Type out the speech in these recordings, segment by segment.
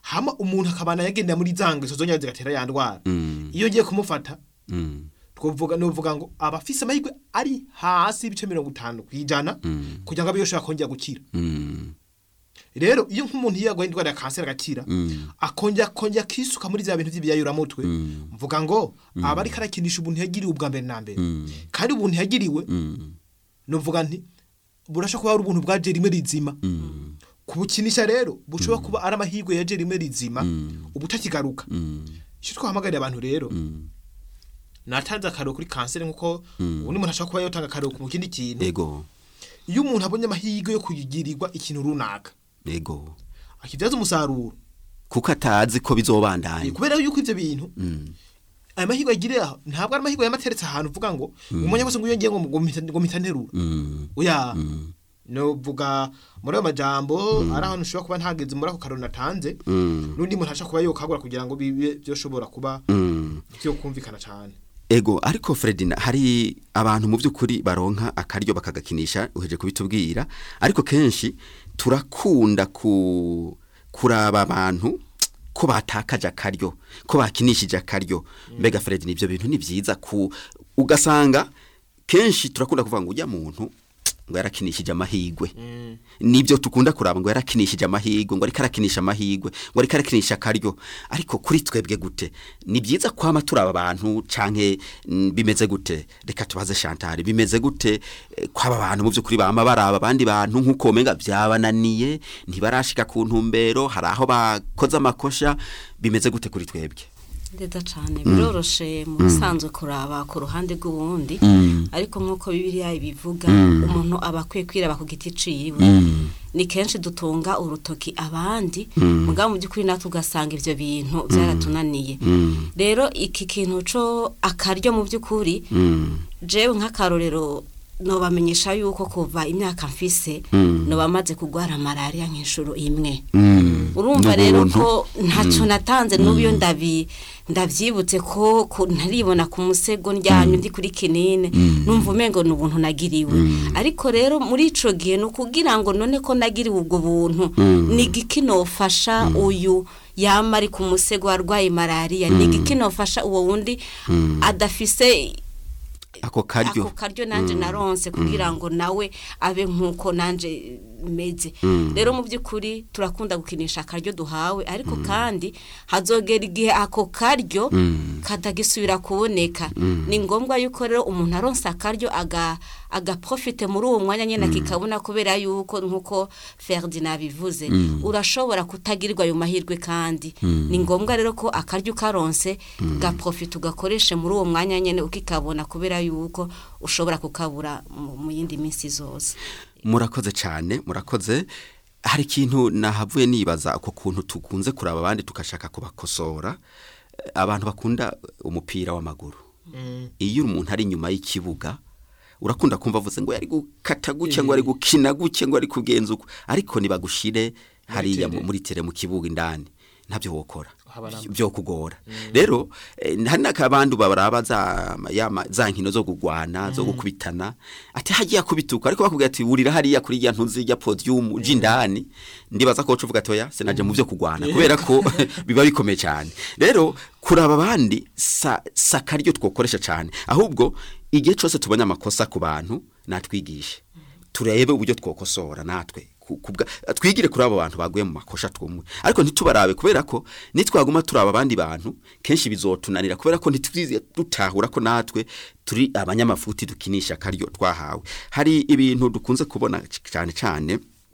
hama umuntu akabana yagendera muri za ngeso zongera zigatera ya ndwara Mm. iyo ngiye kumufata Mm. twovuga novuga ngo abafise amahirwe ari hasi ibice mirongo itanu ku ijana kugira ngo abe yoshobora kongera gukira Mm. rero iyo nk'umuntu iyo yarwaye indwara ya kanseri agakira Mm. akongera akongera akisuka muri bya bintu by'ibiyayuramutwe Mm. mvuga ngo aba ariko arakinisha ubuntu yagiriwe ubwa mbere na mbere Mm. kandi ubuntu yagiriwe Mm. novuga nti burashobora kuba ari ubuntu bwaje rimwe rizima Mm. kubukinisha rero bushobora kuba ari amahirwe yaje rimwe rizima Mm. ubu utakigaruka Mm. icyo twahamagarira abantu rero Mm. natanze akarero kuri kanseri nk'uko ubundi muntu ashobora kuba yotanga akarero mu kindi kintu ego iyo umuntu abonye amahirwe yo kugirirwa ikintu runaka ego akibyaza umusaruro kuko atazi ko bizobandanya kubera yuko ibyo bintu Mm. aya mahirwe agiriye aho ntabwo ari amahirwe yamateretse ahantu uvuga ngo umwanya wose ngo iyo ngiye ngo ngo mpita- ngo mpita nterura Mm. oya Mm. novuga muri ayo majambo ari ahantu ushobora kuba ntageze muri ako karero natanze Mm. n'undi muntu ashobora kuba yokagura kugira ngo bibe byoshobora kuba Mm. byo kumvikana cyane ego ariko Fredina hari abantu mu by'ukuri baronka akaryo bakagakinisha uheje kubitubwira ariko kenshi turakunda ku kuraba abantu ko batakaje akaryo ko bakinishije akaryo mbega Fredina ibyo bintu ni byiza ku ugasanga kenshi turakunda kuvuga ngo ujya muntu ngo yarakinishije amahigwe nibyo tukunda kuraba ngo yarakinishije amahigwe ngo ariko arakinisha amahigwe ngo ariko arakinisha akaryo ariko kuri twebwe gute ni byiza kwama turaba abantu canke mm, bimeze gute reka tubaze Chantal bimeze gute eh, kwaba abantu mu by'ukuri bama baraba abandi bantu nk'uko menga byabananiye ntibarashika ku ntumbero hari aho bakoze amakosha bimeze gute kuri twebwe neza cyane biroroshe mu bisanzwe kuraba ku ruhande rw'uwundi ariko nk'uko bibiliya ibivuga umuntu aba akwiye kwiraba ku giti ciwe ni kenshi dutunga urutoki abandi mugabo mu by'ukuri natwe ugasanga ibyo bintu byaratunaniye rero iki kintu cyo akaryo mu by'ukuri jewe nk'akarorero nobamenyesha yuko kuva imyaka mfise noba maze kurwara malariya nk'inshuro imwe urumva rero N'ubuntu. ko ntacyo natanze n'ubu iyo ndabi ndabyibutse ko ko ntaribona ku musego ndyamye ndi kuri kinini numva umengo ni ubuntu nagiriwe ariko rero muri ico gihe ni ukugira ngo none ko nagiriwe ubwo buntu ni igiki nofasha uyu yama ari ku musego arwaye malariya ni igiki nofasha uwo wundi adafise ako karyo ako karyo nanje naronse kugira ngo nawe abe nkuko nanje meze rero mu by'ukuri turakunda gukinisha akaryo duhawe ariko kandi hazogera igihe ako karyo katagisubira kuboneka ni ngombwa yuko rero umuntu aronse akaryo aga agaprofite muri uwo mwanya nyine kikabona kubera yuko nkuko Ferdinand bivuze urashobora kutagirirwa ayo mahirwe kandi ni ngombwa rero ko akaryo karonse gaprofite ugakoreshe muri uwo mwanya nyine ukikabona kubera yuko ushobora kukabura mu mu yindi minsi zose murakoze cyane murakoze hari ikintu nahavuye nibaza ako kuntu tukunze kuraba abandi tukashaka kubakosora Eh, abantu bakunda umupira w'amaguru iyo umuntu ari inyuma y'ikibuga urakunda kumva avuze ngo yari gukata gutya ngo ari gukina gutya ngo ari kugenza uko ariko nibagushire hariya mu- tere. muri tere mu kibuga indani ntabyo wokora Haba namba. byo kugora rero eh, hari n'akabandi baraba za yama za nkino zo kugwana zo gukubitana ati hagiye kubituka ariko bakubwira ati wurira hariya kuri ya ntuzi ya podium jindani ndibaza ko uvuga toya sinaje mu byo kugwana kubera ko biba bikomeye cyane rero kuraba abandi sa sakaryo twokoresha cyane ahubwo igihe cyose tubonye amakosa ku bantu natwigishe turebe uburyo twokosora natwe ku- kubwa- twigire kuri abo bantu baguye mu makosha twumwe ariko ntitubarabe kubera ko nitwaguma turaba abandi bantu kenshi bizotunanira kubera ko ntitwize dutahura ko natwe turi abanyamafuti dukinisha akaryo twahawe hari ibintu dukunze kubona c- cyane cyane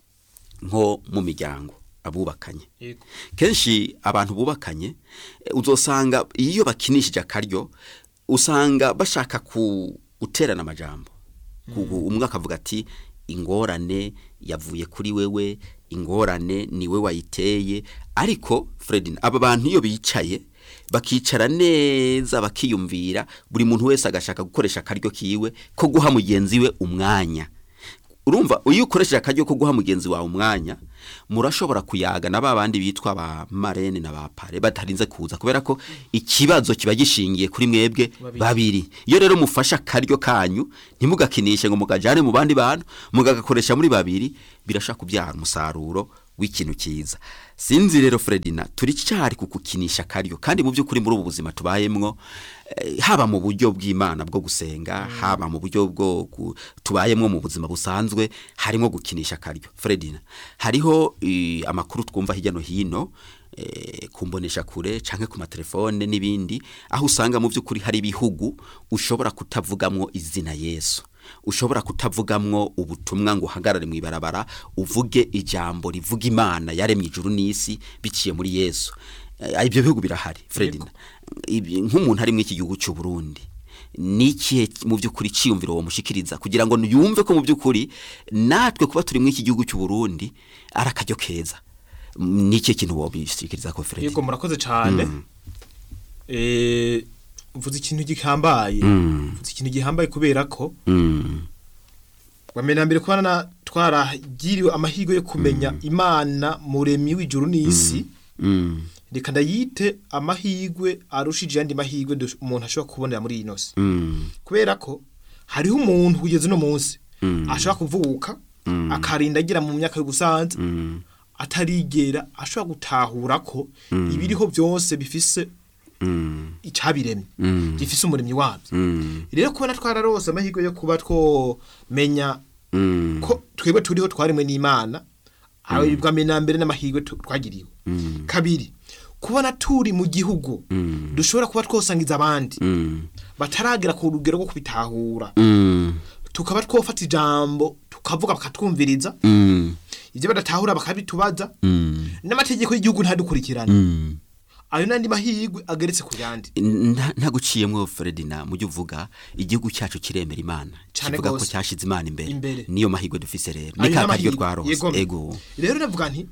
nko mu miryango abubakanye Yego. kenshi abantu bubakanye eh, uzosanga iyo bakinishije akaryo usanga bashaka ku guterana amajambo Ku- umwe akavuga ati ingorane yavuye kuri wewe ingorane ni we wayiteye ariko Fredin aba bantu iyo bicaye bakicara neza bakiyumvira buri muntu wese agashaka gukoresha akaryo kiwe ko guha mugenzi we umwanya urumva iyo ukoresheje akaryo ko guha mugenzi wawe umwanya murashobora kuyaga na ba bandi bitwa ba marene na ba pare batarinze kuza kubera ko ikibazo kiba gishingiye kuri mwebwe babiri iyo rero mufashe akaryo kanyu ntimugakinishe ngo mugajane mu bandi bantu mugagakoresha muri babiri birashaka kubyara umusaruro w'ikintu cyiza sinzi rero Fredina turi cyari kukukinisha akaryo kandi mu by'ukuri muri ubu buzima tubayemwo eh, haba mu buryo bw'Imana bwo gusenga haba mu buryo bwo gu- tubayemwo mu buzima busanzwe harimo gukinisha akaryo Fredina hariho eh, amakuru twumva hirya no hino eh, kumbonesha kure canke ku matelefone n'ibindi aho usanga mu by'ukuri hari ibihugu ushobora kutavugamwo izina Yesu ushobora kutavugamwo ubutumwa ngo uhagarare mu ibarabara uvuge ijambo rivuga imana yaremye ijuru n'isi biciye muri yesu Eh, ibyo bihugu birahari fredina Ibi- nk'umuntu ari muri iki gihugu cy'u burundi ni ikihe mu by'ukuri cyiyumviro wamushikiriza kugira ngo yumve ko mu by'ukuri natwe kuba turi muri iki gihugu cy'u burundi ari akaryo keza Mm, ni ikihe kintu wabishikiriza ko yego fredina murakoze cyane eh mvuze ikintu gihambaye Mm. mvuze ikintu gihambaye kubera ko Mm, bamena mbere kuba na twaragiriwe amahirwe yo kumenya imana muremyi w'ijuru n'isi mm, reka ndayite amahirwe arushije ayandi mahirwe dush- umuntu ashobora kubonera muri iyi nosi mm, kubera ko hariho umuntu kugeza uno munsi Mm. ashobora kuvuka Mm. akarinda agira mu myaka y'ubusanza mm, atarigera ashobora gutahura ko ibiriho byose bifise mm, icabiremye Mm. gifise umuremyi wabyo mm, rero kubona twararose amahirwe yo kuba twomenya mm, ko twebwe turiho twarimwe n'imana aho bwa mbere na mbere n'amahirwe tu- twagiriwe Mm. kabiri kubona turi mu gihugu Mm. dushobora kuba twosangiza abandi mm, bataragera ku rugero rwo kubitahura mm, tukaba twofata ijambo tukavuga bakatwumviriza mm, ibyo badatahura bakabitubaza mm, n'amategeko y'igihugu ntadukurikirane mm. ayo n'andi mahirwe ageretse ku yandi Nta- ntaguciyemwo Fredina mujye uvuga igihugu cyacu kiremera imana Cane kivuga ko gose. cyashize imana imbere Imbere. niyo mahirwe dufise rero Ayo ni ka karyo n'amahirwe. twarose Yego. ego rero navuga nti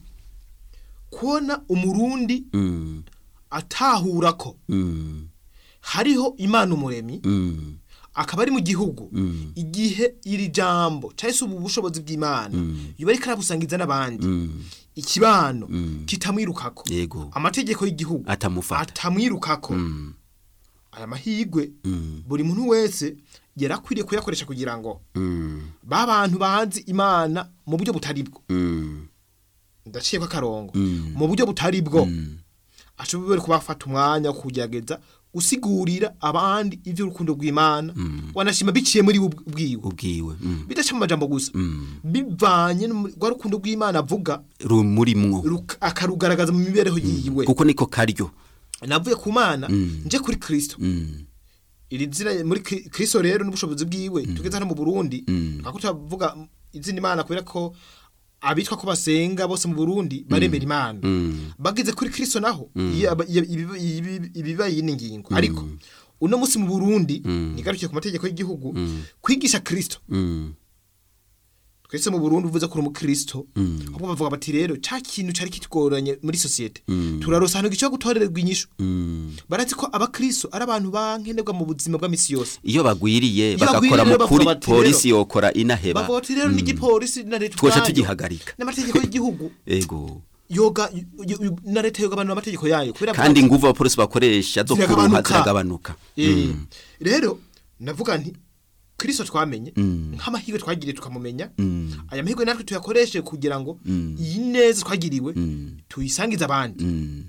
kubona umurundi Mm, atahura ko mm, hariho imana umuremyi mm, akaba ari mu gihugu Mm. igihe iri jambo cyangwa se ubu bushobozi bw'imana yuba ariko arabusangiza n'abandi mm, ikibano kitamwirukako Yego. amategeko y'igihugu Atamufata. atamwirukako mm, aya mahirwe Mm. buri muntu wese yari akwiriye kuyakoresha kugira ngo mm, ba bantu bahanze imana mu buryo butari bwo mm, ndaciye ko akarongo Mm. mu buryo butari bwo mm, ashobora kuba afata umwanya wo kugerageza gusigurira abandi iby'urukundo rw'imana wanashima biciye muri we ubwiwe ubwiwe mm, bidaca mu majambo gusa mm. bivanye no mu- rwa rukundo rw'imana avuga rumurimwo ruk- akarugaragaza mu mibereho yiwe kuko niko karyo navuye ku mana Mm. nje kuri kristo Mm, iri zina muri Kri- kristo rero n'ubushobozi bwiwe tugeze hano mu burundi Mm. twako turavuga izina imana kubera ko abitwa ko basenga bose mu burundi baremera imana mm, bageze kuri kristo naho iyo aba- iyo- ibiba- ibiba- ibiba yini ngingo ariko uno munsi mu burundi nigarukiye ku mategeko y'igihugu kwigisha kristo mm, twese mu burundi uvuze ko uri umukristo ahubwo bavuga bati rero cya kintu cyari kitugoranye muri sosiyete turarosa ahantu gishobora gutorererwa inyishu mm. barazi ko abakristo ari abantu bankenerwa mu buzima bw'amisi yose iyo bagwiriye Iyo bagakora bagwiriye mu bavuga kuri bati polisi yokora inaheba bavuga bati rero n'igipolisi na leta Twoca ubwayo, tugihagarika. n'amategeko y'igihugu ego yoga y- y- na leta yogabanura amategeko yayo kubera kandi ko- inguvu abapolisi bakoresha zo kuruha Ziragabanuka. ziragabanuka Eh, rero navuga nti kristo twamenye nk'amahirwe twagiriye tukamumenya aya mahirwe natwe tuyakoreshe kugira ngo iyi neza twagiriwe tuyisangize abandi Mm,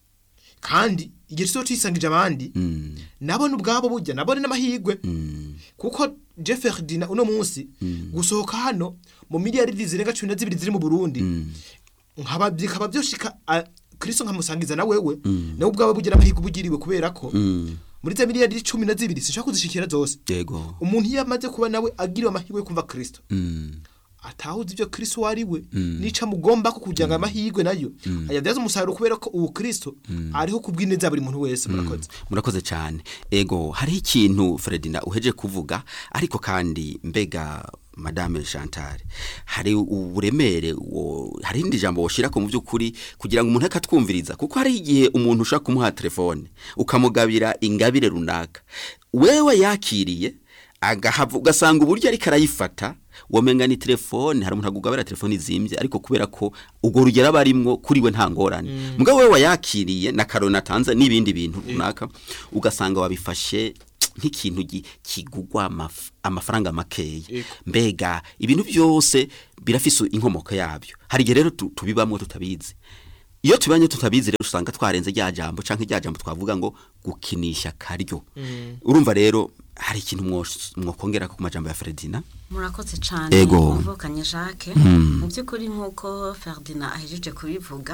kandi igihe tuzo tuyisangije abandi mm, nabone ubwabo burya nabone n'amahirwe mm, kuko Jeff Ferdinand uno munsi gusohoka hano mu miliyaridi zirenga cumi na zibiri ziri mu Burundi nkaba bikaba byoshika a- Kristo nkamusangiza na wewe nawe ubwawe bugira amahirwe ubugiriwe kubera ko mm. muri za miliyaridi cumi na zibiri sinshaka kuzishikira zose yego umuntu iyo amaze kuba nawe agiriwe amahirwe yo kumva Kristo Mm, atahuza ibyo Kristo wari we nica mugomba ko kugira ngo amahirwe nayo ayabyaza umusaruro kubera ko ubu Kristo ariho kubw'ineza buri muntu wese murakoze murakoze cyane ego hariho ikintu Fredina uheje kuvuga ariko kandi mbega madame Chantal hari uburemere wo- hari indi jambo woshira ko mu by'ukuri kugira ngo umuntu akatwumviriza kuko hari igihe umuntu ushaka kumuha telefone ukamugabira ingabire runaka wewe yakiriye agahava ugasanga uburyo ariko arayifata wamenga ni telefone hari umuntu agugabira telefone izimbye ariko kubera ko ubwo rugero aba arimwo kuri we nta ngorane mugabo wewe wayakiriye na karoni atanze n'ibindi bintu runaka ugasanga wabifashe nk'ikintu gi- kigugwa amaf- amafaranga makeya Yego. mbega ibintu byose birafise inkomoko yabyo hari igihe rero tu- tubibamwo tutabizi iyo tubanye tutabizi rero usanga twarenze rya jambo canke rya jambo twavuga ngo gukinisha karyo urumva rero hari ikintu mwos- mwokongera ku majambo ya Fredina murakoze cyane Ego. muvukanye jacques mu by'ukuri nk'uko ferdinand ahejeje kubivuga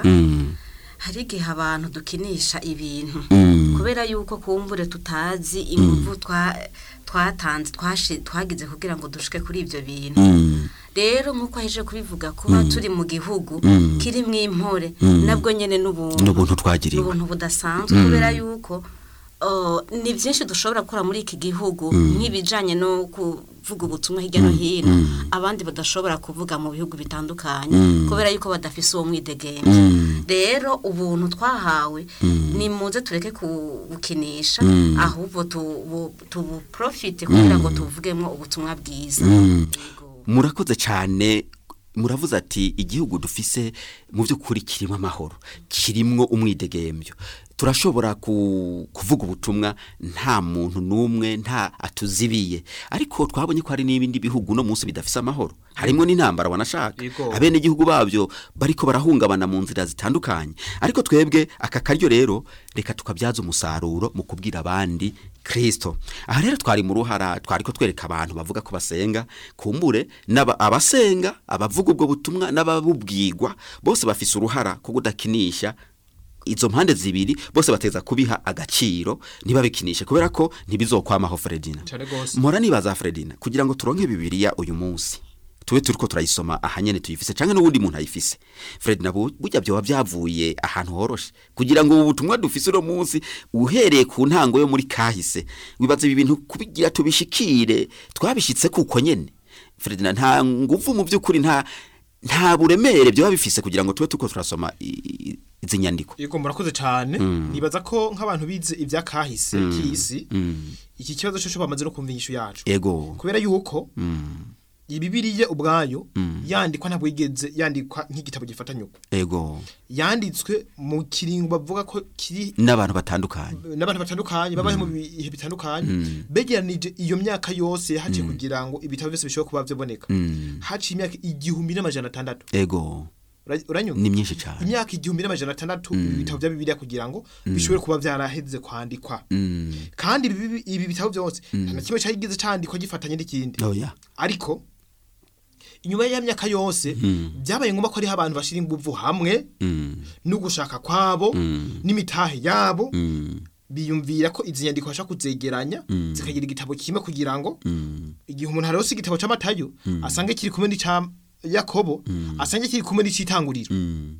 hari igihe abantu dukinisha ibintu kubera yuko kumbure tutazi ingufu twa- twatanze twashi- twagize kugira ngo dushike kuri ibyo bintu rero nk'uko ahejeje kubivuga kuba turi mu gihugu kirimo impore nabwo nyine n'ubuntu n'ubuntu twagiriwe n'ubuntu budasanzwe kubera yuko uh, ni byinshi dushobora gukora muri iki gihugu nk'ibijyanye no kuvuga ubutumwa hirya no hino abandi badashobora kuvuga mu bihugu bitandukanye kubera yuko badafise uwo mwidegembye rero ubuntu twahawe ni muze tureke kubukinisha ahubwo tubu- tubuprofite kugira ngo tuvugemo ubutumwa bwiza Yego. murakoze cyane muravuze ati igihugu dufise mu by'ukuri kirimo amahoro kirimwo umwidegembyo turashobora ku, kuvuga ubutumwa nta muntu n'umwe nta atuzibiye ariko twabonye ko hari n'ibindi bihugu no munsi bidafise amahoro harimo n'intambara wanashaka Yego. abene igihugu babyo bariko barahungabana mu nzira zitandukanye ariko twebwe aka karyo rero reka tukabyaza umusaruro mu kubwira abandi Kristo aha rero twari mu ruhara twari ko twereka abantu bavuga ko basenga kumbure n'aba- abasenga abavuga ubwo butumwa n'ababubwirwa bose bafise uruhara ko kudakinisha izo mpande zibiri bose bateza kubiha agaciro ntibabikinishe kubera ko ntibizokwamaho Fredina Cane gose. mpora nibaza Fredina kugira ngo turonke bibiliya uyu munsi tube turiko turayisoma ahanyene tuyifise canke n'uwundi muntu ayifise Fredina bu- burya byoba byavuye ahantu horoshe kugira ngo ubu butumwa dufise uno munsi uhereye ku ntango yo muri kahise wibaza ibi bintu kubigira tubishikire twabishitse kuko nyene Fredina nta nguvu mu by'ukuri nta nta buremere byoba bifise kugira ngo tube turiko turasoma i- i- izi nyandiko yego murakoze cyane nibaza ko nk'abantu bize ibya kahise k'isi iki kibazo cyo bamaze no kumva inyishu yacu ego kubera yuko ibibiriye ubwayo yandikwa ntabwo yigeze yandikwa nk'igitabo gifatanya uko ego yanditswe mu kiringo bavuga ko kiri n'abantu batandukanye n'abantu batandukanye babaye mu bihe bitandukanye begeranije iyo myaka yose haciye kugira ngo ibitabo byose bishobora kuba byaboneka haciye imyaka igihumbi n'amajana atandatu ego Ura- uranyumva ni myinshi cyane imyaka igihumbi n'amajana atandatu ibitabo bya bibiliya kugira ngo bishobore kuba byaraheze kwandikwa Mm. kandi ibi ibi- ibi bitabo byose nta na kimwe cyagize cyandikwa gifatanye n'ikindi oya ariko inyuma ya myaka yose byabaye ngombwa ko hariho abantu bashyira ingufu hamwe Mm. no gushaka kwabo n'imitahe yabo Mm. biyumvira ko izi nyandiko bashaka kuzegeranya zikagira igitabo kimwe kugira ngo Mm. igihe umuntu arose igitabo cy'amatayo asange kiri kumwe n'icya yakobo asange kiri kumwe n'icyitanguriro Mm.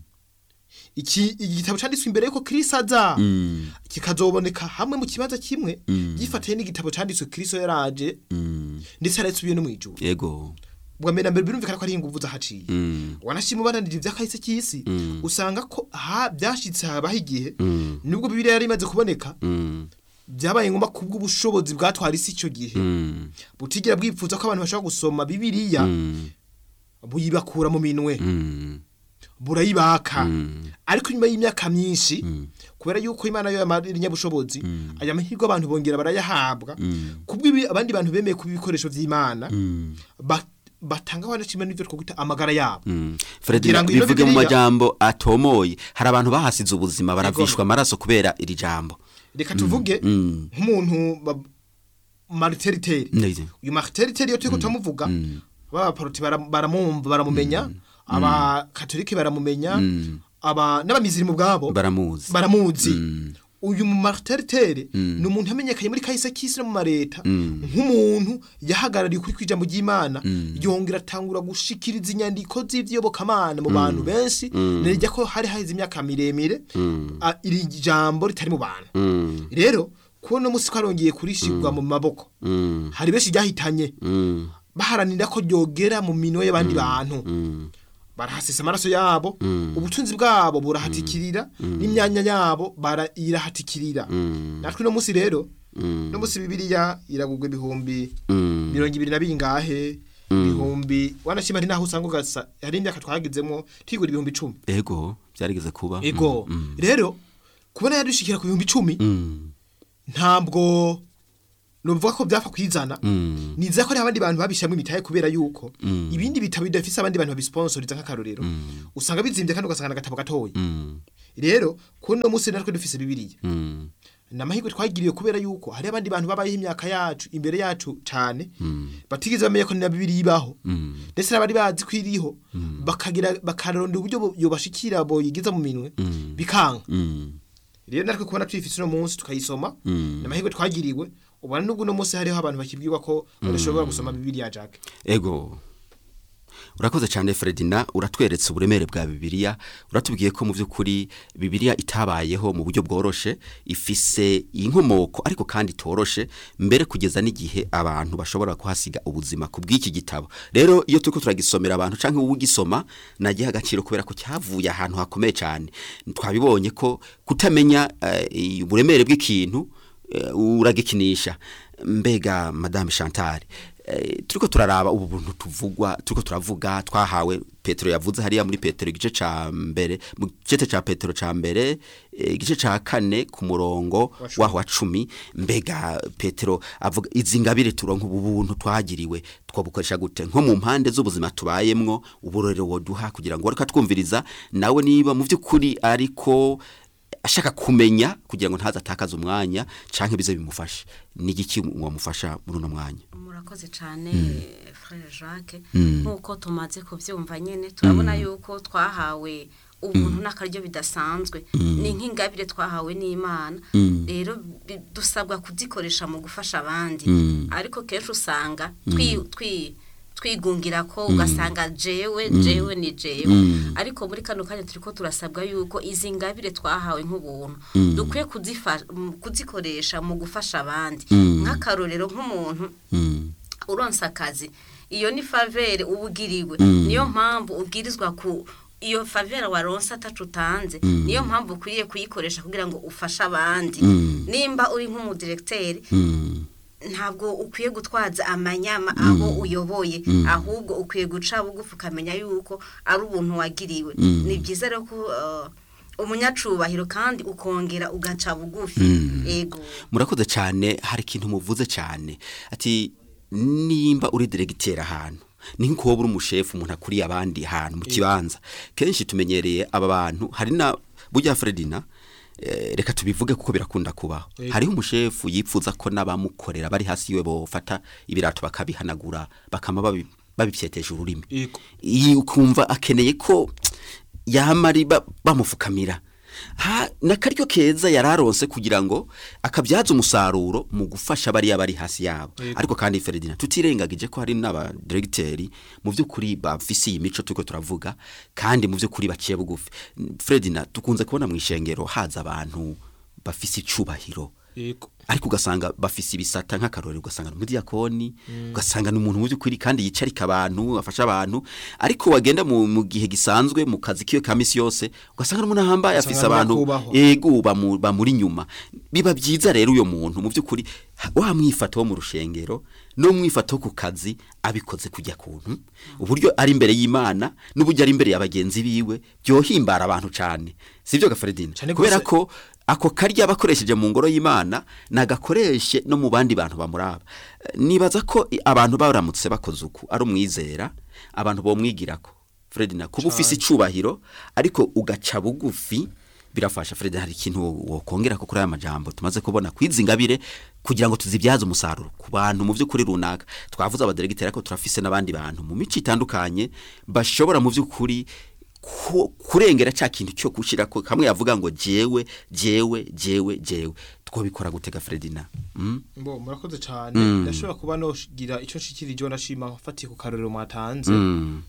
iki igitabo cyanditswe imbere yuko Kristo aza Mm. kikazoboneka hamwe mu kibanza kimwe gifatiye n'igitabo cyanditswe Kristo yaraje Mm. ndetse yarasubiye no mu ijuru ego bwa mbere na mbere birumvikana ko ari ingufu zahaciye Mm. wanashima ubananije iby'akahise cy'isi usanga ko ha byashitse habaho igihe Mm. nubwo bibiliya yari imaze kuboneka Mm. byabaye ngombwa kubw'ubushobozi bwatwara isi icyo gihe Mm. butigera bwifuza ko abantu bashobora gusoma bibiliya Mm. buyibakura mu minwe Mm. burayibaka Mm. ariko nyuma y'imyaka myinshi kubera yuko imana yo yamarira inyabushobozi aya mahirwe abantu bongera barayahabwa kubw'ibi abandi bantu bemeye kuba ibikoresho by'imana Mm. ba- batanga wanashima n'ibyo twakwita amagara yabo Mm. Fredina Kugira ngo ino bivuge mu Bibiliya- majambo atomoye hari abantu bahasize ubuzima baravishwa amaraso kubera iri jambo reka tuvuge Mm. nk'umuntu ba- mariteriteri Ndize. uyu mariteriteri iyo turiko turamuvuga abaporoti bara- baramumva baramumenya abakatolike baramumenya aba n'abamiziri mu bwabo baramuzi baramuzi uyu mu mariteriteri ni umuntu yamenyekanye muri kahise k'isi no mu mareta nk'umuntu yahagarariye ukuri kw'ijambo ry'imana yongera atangura gushikiriza inyandiko z'ivy'iyobokamana mu bantu benshi nirya ko hari haheze imyaka miremire a- iri jambo ritari mu bantu Mm. rero kubona umunsi ko arongeye kurishirwa mu maboko Mm. hari benshi ryahitanye Mm. baharanira ko ryogera mu minwe y'abandi bantu Mm. barahasesa amaraso yabo ubutunzi bwabo burahatikirira n'imyanya yabo bara- irahatikirira natwe uno munsi rero no munsi bibiliya iragurwa ibihumbi Mm. mirongo ibiri na bingahe ibihumbi wanashima ari naho usanga ugasa hari imyaka twagizemo twigura ibihumbi icumi ego byarigeze kuba ego rero kubona yadushikira ku bihumbi icumi Mm. ntabwo nuvuga ko byapfa kwizana Mm. niza ko hari abandi bantu babishamwe imitahe kubera yuko ibindi bitabo bidafise abandi bantu babisponsoriza nk'akarorero usanga bizimbye kandi ugasanga n'agatabo gatoya Mm. rero kuno munsi natwe dufise bibiliya Mm. namahirwe twagiriye kubera yuko hari abandi bantu babayeho imyaka yacu imbere yacu cyane batigeze bamenya ko na bibiliya ibaho ndetse n'abari bazi ko iriho bakagira bakarondera uburyo bo- yobashikira boyigiza mu minwe bikanga Mm. rero natwe kubona tuyifise uno munsi tukayisoma Mm. namahirwe twagiriwe ubona n'ubwo uno munsi hariho abantu bakibwirwa ko badashobora gusoma bibiliya jake ego urakoze cyane Fredina uratweretse uburemere bwa bibiliya uratubwiye ko mu by'ukuri bibiliya itabayeho mu buryo bworoshe ifise inkomoko ariko kandi itoroshe mbere kugeza n'igihe abantu bashobora kuhasiga ubuzima ku bw'iki gitabo rero iyo turiko turagisomera abantu canke ugisoma nagiha agaciro kubera ko cyavuye ahantu hakomeye cyane twabibonye ko kutamenya eh, uburemere bw'ikintu eh, uragikinisha mbega madame Chantal eh, turiko turaraba ubu buntu tuvugwa turiko turavuga twahawe Petero yavuze hariya muri Petero igice ca mbere mu gice ca Petero ca mbere eh, igice ca kane ku murongo Wa cumi. waho wa cumi mbega Petero avuga izi ngabire turonka ubu buntu twagiriwe twabukoresha gute nko mu mpande z'ubuzima tubayemwo uburorero woduha kugira ngo reka twumviriza nawe niba mu by'ukuri ariko ashaka kumenya kugira ngo ntaza atakaze umwanya canke bize bimufashe n'igiki wamufasha muri uno mwanya murakoze cyane frere jacques nk'uko tumaze kubyumva nyine turabona yuko twahawe ubuntu n'akaryo bidasanzwe ni nk'ingabire twahawe n'imana rero bi- dusabwa kuzikoresha mu gufasha abandi ariko kenshi usanga twi- twi- twigungira ko ugasanga jewe jewe ni jewe ariko muri kano kanya turiko turasabwa yuko izi ngabire twahawe nk'ubuntu dukwiye kuzifa- mu- kuzikoresha mu gufasha abandi nk'akarorero nk'umuntu uronsa akazi iyo ni favere uba ugiriwe niyo mpamvu ubwirizwa ku iyo favera waronsa atacu utanze niyo mpamvu ukwiriye kuyikoresha kugira ngo ufashe abandi nimba uri nk'umudiregiteri ntabwo ukwiye gutwaza amanyama aho uyoboye ahubwo ukwiye guca bugufi ukamenya yuko ari ubuntu wagiriwe ni byiza rero ko uh, umunyacubahiro kandi ukongera ugaca bugufi ego murakoze cyane hari ikintu muvuze cyane ati nimba uri diregiteri ahantu ni nk'uko wowe uri umushefu umuntu akuriye abandi ahantu mu kibanza kenshi tumenyereye aba bantu hari na burya Fredina eh, reka tubivuge kuko birakunda kubaho Yego. hariho umushefu yipfuza ko n'abamukorera bari hasi yiwe bofata ibirato bakabihanagura bakama babi- babipyetesha ururimi Yego. iyi ukumva akeneye ko yamari ba- bamufukamira ha nakaryo keza yararonse kugira ngo akabyaza umusaruro mu gufasha bariya bari hasi yabo Yego. ariko kandi Ferdinand tutirengagije ko hari n'aba directeurs mu by'ukuri bafise iyi mico tuko turavuga kandi mu by'ukuri baciye bugufi Ferdinand tukunze kubona mu ishengero haza abantu bafise icubahiro yego ariko ugasanga bafise ibisata nk'akarorero ugasanga ni umudiyakoni ugasanga ni umuntu mu by'ukuri kandi yicarika abantu afasha abantu ariko wagenda mu, mu gihe gisanzwe mu kazi kiwe ka misi yose ugasanga n'umuntu ahambaye Ugasanga afise abantu nyakubahwa. ego bamu- bamuri inyuma biba byiza rero uyo muntu mu by'ukuri ha- wa mwifato wo mu rushengero no mwifato wo ku kazi abikoze kujya kuntu uburyo ari imbere y'Imana n'uburyo ari imbere ya bagenzi biwe byohimbara abantu cyane sivyo gafaridina Cane kubera gose. ko ako karya bakoresheje mu ngoro y'Imana nagakoreshe no mu bandi bantu bamuraba Eh, nibaza ko i- abantu baramutse bakoze uku ari umwizera abantu bomwigirako Fredina kuba ufise icubahiro ariko ugaca bugufi birafasha Fred hari ikintu wokongera ko kuri aya majambo tumaze kubona kwizingabire kugira ngo tuzibyaze umusaruro ku bantu mu by'ukuri runaka twavuze abaderegiteri ariko turafise n'abandi bantu mu mico itandukanye bashobora mu by'ukuri ku- kurengera cya kintu cyo gushira ko kamwe yavuga ngo jewe jewe jewe jewe twobikora gutega Fredina mm? Mbo murakoze cyane Mm. ndashobora kuba nogira icyo nshikirije nashima fatiye ku karorero mwatanze Mm.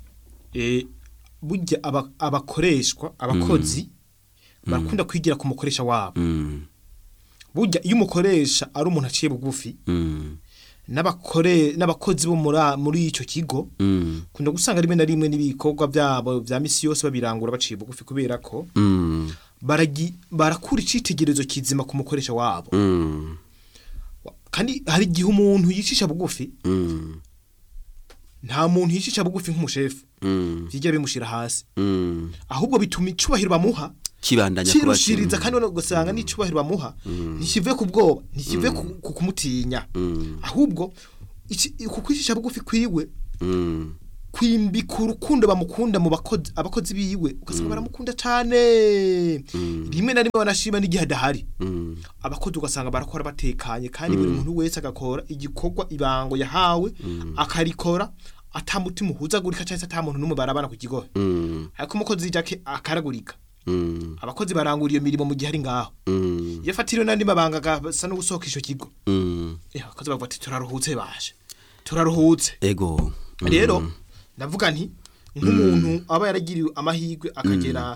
eh burya aba- abakoreshwa abakozi barakunda kwigira ku mukoresha wabo Mm. burya iyo umukoresha ari umuntu aciye bugufi Mm. n'abakore n'abakozi bo muri muri ico kigo Mm. kunda gusanga rimwe na rimwe n'ibikorwa byabo vya misi yose babirangura baciye bugufi kubera ko Mm. baragi barakura icitegerezo kizima ku mukoresha wabo Mm. kandi hari igihe umuntu yicisha bugufi Mm. nta muntu yicisha bugufi nk'umushefu Mm. bijya bimushira hasi Mm. ahubwo bituma icubahiro bamuha kibandanya kuba kirushiriza kandi ubona ugasanga n'icubahiro bamuha ntikive ku bwoba ntikive ku- ku kumutinya ahubwo iki- ku kwicisha bugufi kwiwe Mm, kwimbika urukundo bamukunda mu bakozi abakozi biwe ugasanga baramukunda cyane rimwe na rimwe banashima n'igihe adahari mm, abakozi ugasanga barakora batekanye kandi buri muntu wese agakora igikorwa ibango yahawe akarikora atamutima uhuzagurika cyangwa se ata muntu n'umwe barabana ku kigohe mm, ariko umukozi jake akaragurika mm, abakozi barangura iyo mirimo mu gihe ari ngaho mm, iyo afatiriwe n'andi mabanga agasa no gusohoka icyo kigo mm. eh, abakozi bavuga ati turaruhutse baje turaruhutse ego Mm, rero ndavuga nti nk'umuntu aba yaragiriwe amahirwe akagera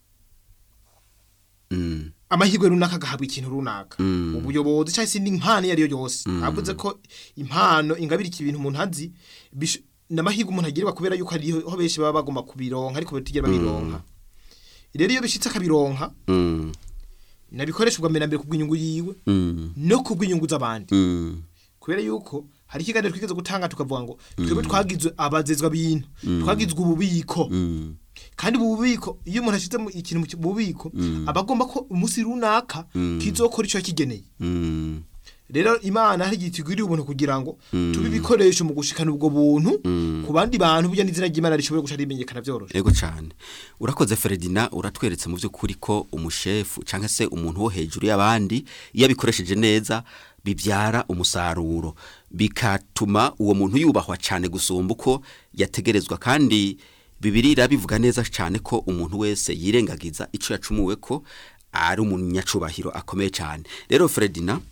mm, amahirwe runaka agahabwa ikintu runaka Mm. ubuyobozi cyangwa se indi mpano iyo ari yo yose navuze ko impano ingabirika ibintu umuntu azi bish- n'amahirwe umuntu agirirwa kubera yuko hariho benshi baba bagomba kubironka ariko batigera babironka rero iyo bishitse akabironka mm, nabikoresha ubwa mbere na mbere kubw'inyungu yiwe mm, no kubw'inyungu z'abandi mm, kubera yuko hari ikiganiro twigeze gutanga tukavuga ngo twebwe twagizwe abazezwa bintu twagizwe ububiko mm, kandi ubu bubiko iyo umuntu ashyize mu- ikintu mu ki- mu bubiko aba agomba ko umunsi runaka kizokora icyo yakigeneye mm, rero imana hari igihe tugwiriye ubuntu kugira ngo tube ibikoresho mu gushikana ubwo buntu ku bandi bantu burya n'izina ry'imana rishobora guca rimenyekana byoroshe ego cyane urakoze Ferdinand uratweretse mu by'ukuri ko umushefu cyangwa se umuntu wo hejuru y'abandi iyo abikoresheje neza bibyara umusaruro bikatuma uwo muntu yubahwa cyane gusumba uko yategerezwa kandi bibiri irabivuga neza cyane ko umuntu wese yirengagiza icyo yacumuwe ko ari umunyacubahiro akomeye cyane rero Ferdinand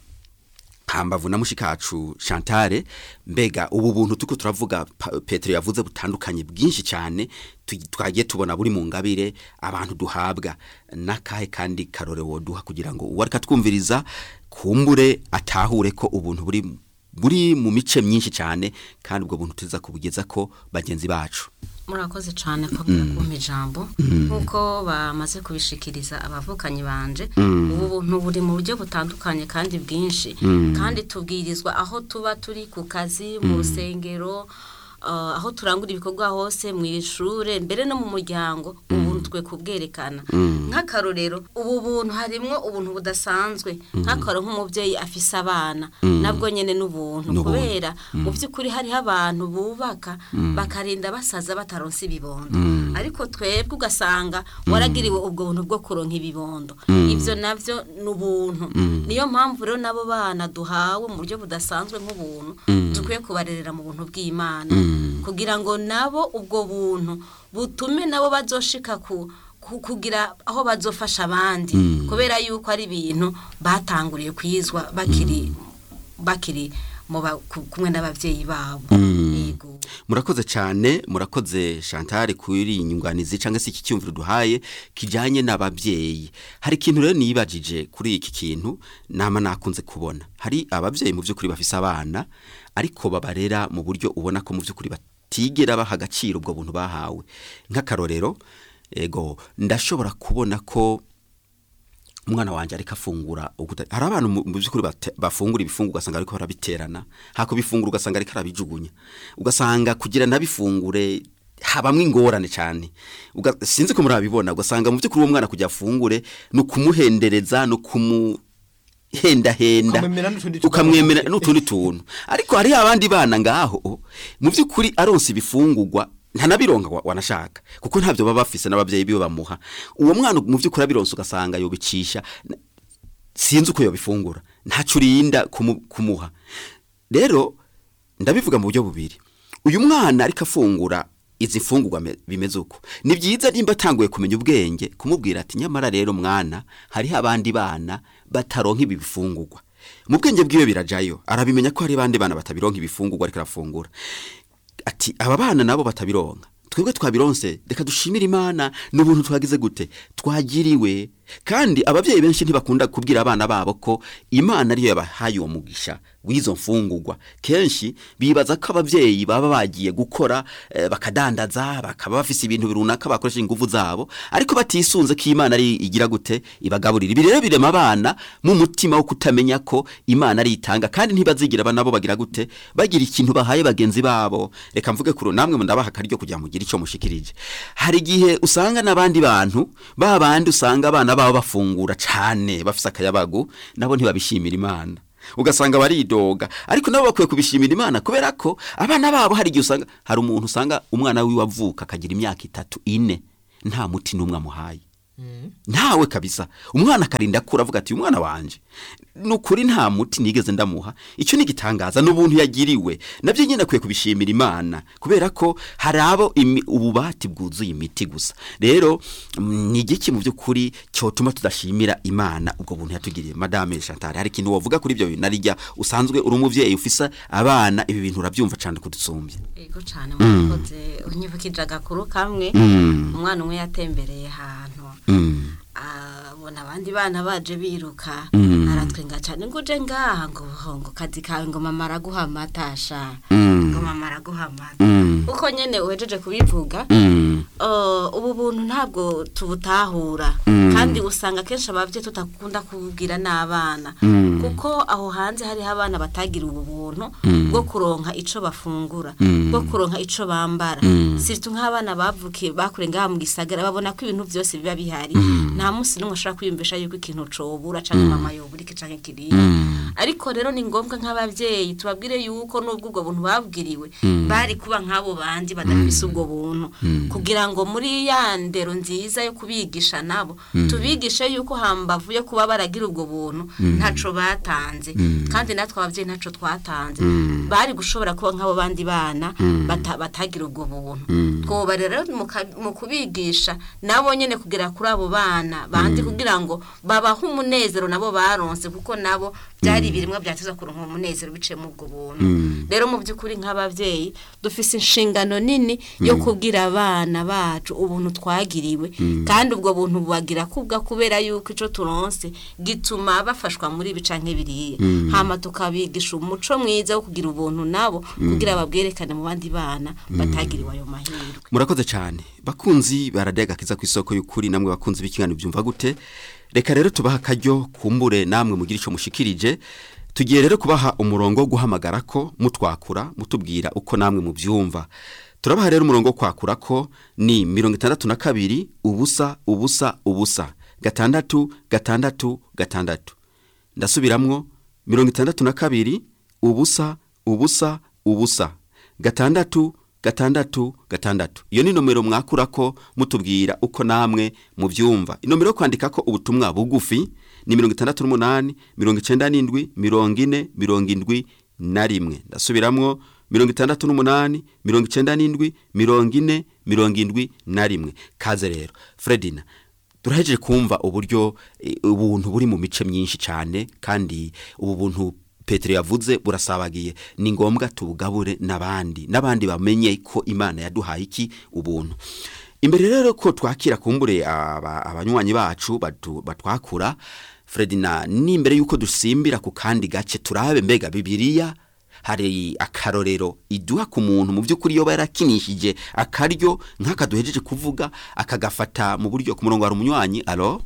hambavu na mushikacu Chantale mbega ubu buntu tuko turavuga Pa- Petero yavuze butandukanye bwinshi cyane tu- twagiye tubona buri mu ngabire abantu duhabwa nakahe kandi karore woduha kugira ngo uwo ariko twumviriza kumbure atahure ko ubuntu buri buri mu mice myinshi cyane kandi ubwo buntu tuza kubugeza ko bagenzi bacu murakoze cyane ko kumpa ijambo nk'uko bamaze kubishikiriza abavukanyi banje ubu buntu buri mu buryo butandukanye kandi bwinshi kandi tubwirizwa aho tuba turi ku kazi mu rusengero uh, aho turangura ibikorwa hose mu ishure mbere no mu muryango ubuntu twe kubwerekana nk'akarorero ubu buntu harimwo ubuntu budasanzwe nk'akarorero nk'umubyeyi afise abana nabwo nyene n'ubuntu N'ubuntu. kubera mu by'ukuri hariho abantu bubaka bakarinda basaza bataronse ibibondo ariko twebwe ugasanga waragiriwe ubwo buntu bwo kuronka ibibondo ibyo nabyo ni ubuntu niyo mpamvu rero n'abo bana duhawe mu buryo budasanzwe nk'ubuntu dukwiye kubarerera mu buntu bw'imana kugira ngo nabo ubwo buntu butume nabo bazoshika ku ku- kugira aho bazofasha abandi kubera yuko ari ibintu batanguriye kwizwa bakiri bakiri mu ba- ku- kumwe n'ababyeyi babo yego murakoze cyane murakoze Chantal kuri iyi nyunganizi cyangwa se iki cyumviro duhaye kijyanye n'ababyeyi hari ikintu rero niyibagije kuri iki kintu nama nakunze kubona hari ababyeyi mu by'ukuri bafise abana ariko babarera mu buryo ubona ko mu by'ukuri batigera baha agaciro ubwo buntu bahawe nk'akarorero ego ndashobora kubona ko umwana wanjye ariko afungura uguta- hari abantu mu mu by'ukuri bate- bafungura ibifungurwa ugasanga ariko barabiterana hako bifungura ugasanga ariko arabijugunya ugasanga kugira nabifungure habamwe ingorane cyane Uga- sinzi ko murabibona ugasanga mu by'ukuri uwo mwana kugira afungure ni ukumuhendereza ni ukumuhendahenda Ukamwemera n'utundi tuntu. ukamwemera n'utundi tuntu ariko hari abandi bana ngaho mu by'ukuri aronse ibifungurwa ntanabironka wa- wanashaka kuko ntabyo baba bafise n'ababyeyi biwe bamuha uwo mwana mu by'ukuri abironse ugasanga yobicisha n- sinzi uko yobifungura ntacyo urinda kumu- kumuha rero ndabivuga mu buryo bubiri uyu mwana ariko afungura izi mfungurwa me- bimeze uko ni byiza nimba atanguye kumenya ubwenge kumubwira ati nyamara rero mwana hariho abandi bana bataronka ibi bifungurwa mu bwenge bwiwe birajayo arabimenya ko hari abandi bana batabironka ibifungurwa ariko arafungura ati aba bana nabo batabironka twebwe twabironse reka dushimire imana n'ubuntu twagize gute twagiriwe kandi ababyeyi benshi ntibakunda kubwira abana babo ko imana ariyo yabahaye uwo mugisha w'izo mfungurwa kenshi bibaza ko ababyeyi baba bagiye gukora eh, bakadandaza bakaba bafise ibintu runaka bakoresha ingufu zabo ariko batisunze ko imana ari igira gute ibagaburira ibi rero birema abana mu mutima wo kutamenya ko imana ari itanga kandi ntibazigira abana bo bagira gute bagira ikintu bahaye bagenzi babo reka mvuge kuro namwe ndabaha akaryo kugira mugire ico mushikirije hari igihe usanga n'abandi bantu ba bandi usanga abana babo bafungura cane bafise akayabagu nabo ntibabishimira imana ugasanga baridoga ariko nabo bakwiye kubishimira imana kubera ko abana babo hari igihe usanga hari umuntu usanga umwana wiwe avuka akagira imyaka itatu ine nta muti n'umwe amuhaye ntawe kabisa umwana akarinda akura avuga ati uyu mwana wanje ni ukuri nta muti nigeze ndamuha icyo ni igitangaza n'ubuntu yagiriwe nabyo nyine akwiye kubishimira imana kubera ko hari abo imi- ububati bwuzuye imiti gusa rero mm, ni igiki mu by'ukuri cyotuma tudashimira imana ubwo buntu yatugiriye madame chantal hari ikintu wavuga kuri ibyo bintu narijya usanzwe uri umubyeyi ufisa abana ibi bintu urabyumva cyane kudusumbya yego cyane mwakoze unyibukije agakuru kamwe Mm. umwana umwe yatembereye ahantu Mm. abona abandi bana baje biruka Mm. aratwenga cyane ngo uje ngaha ngo ngo kazi kawe ngo mama araguha amata sha Mm. ngo mama araguha amata Mm. uko nyene uhejeje kubivuga Mm. Uh, ubu buntu ntabwo tubutahura Mm. kandi usanga kenshi ababyeyi tutakunda kubwira n'abana Mm. kuko aho hanze hariho abana batagira ubu buntu Mm. bwo kuronka ico bafungura Mm. bwo kuronka ico bambara Mm. siritu nk'abana bavukiye bakure ngaha mu gisagara babona ko ibintu byose biba bihari nta munsi n'umwe ashobora kwiyumvisha yuko ikintu cobura canke mama yobura iki canke kiriya Mm. ariko rero ni ngombwa nk'ababyeyi tubabwire yuko n'ubwo ubwo buntu babwiriwe bari kuba nk'abo bandi badafise ubwo buntu kugira ngo muri ya ndero nziza yo kubigisha nabo tubigishe yuko hambavu yo kuba baragira ubwo buntu ntaco batanze kandi natwe ababyeyi ntaco twatanze bari gushobora kuba nk'abo bandi bana bata- batagira ubwo buntu twoba rero mu ka- mu kubigisha nabo nyene kugera kuri abo bana bandi kugira ngo babahe umunezero nabo baronse kuko nabo byari ibirimwa byateza kuronka umunezero biciye mu ubwo buntu rero mu by'ukuri nk'ababyeyi dufise inshingano nini yo kubwira abana bacu ubuntu twagiriwe kandi ubwo buntu bubagira kubwa kubera yuko ico turonse gituma bafashwa muri ibi canke biriya hama tukabigisha umuco mwiza wo kugira ubuntu nabo kugira babwerekane mu bandi bana batagiriwe ayo mahirwe murakoze cyane bakunzi baradega kiza ku isoko y'ukuri namwe bakunzi b'ikiganiro byumva gute reka rero tubaha akaryo kumbure namwe mugira icyo mushikirije tugiye rero kubaha umurongo wo guhamagara ko mutwakura mutubwira uko namwe mubyumva turabaha rero umurongo wo kwakura ko ni mirongo itandatu na kabiri ubusa ubusa ubusa gatandatu gatandatu gatandatu ndasubiramwo mirongo itandatu na kabiri ubusa ubusa ubusa gatandatu gatandatu gatandatu iyo ni nomero mwakurako mutubwira uko namwe mubyumva inomero yo kwandikako ubutumwa bugufi ni mirongo itandatu n'umunani mirongo icenda n'indwi mirongo ine mirongo indwi na rimwe ndasubiramwo mirongo itandatu n'umunani mirongo icenda n'indwi mirongo ine mirongo indwi na rimwe kaze rero fredina turahejeje kumva uburyo eh, ubuntu buri mu mice myinshi cyane kandi ubu buntu petero yavuze burasabagiye ni ngombwa tubugabure n'abandi n'abandi bamenye ko imana yaduhaye iki ubuntu imbere rero ko twakira kumbure aba- abanywanyi bacu batu- batwakura fredina n'imbere y'uko dusimbira ku kandi gace turabe mbega bibiliya hari akarorero iduha ku muntu mu by'ukuri iyo yarakinishije akaryo nk'aka duhejeje kuvuga akagafata mu buryo ku murongo hari umunywanyi alo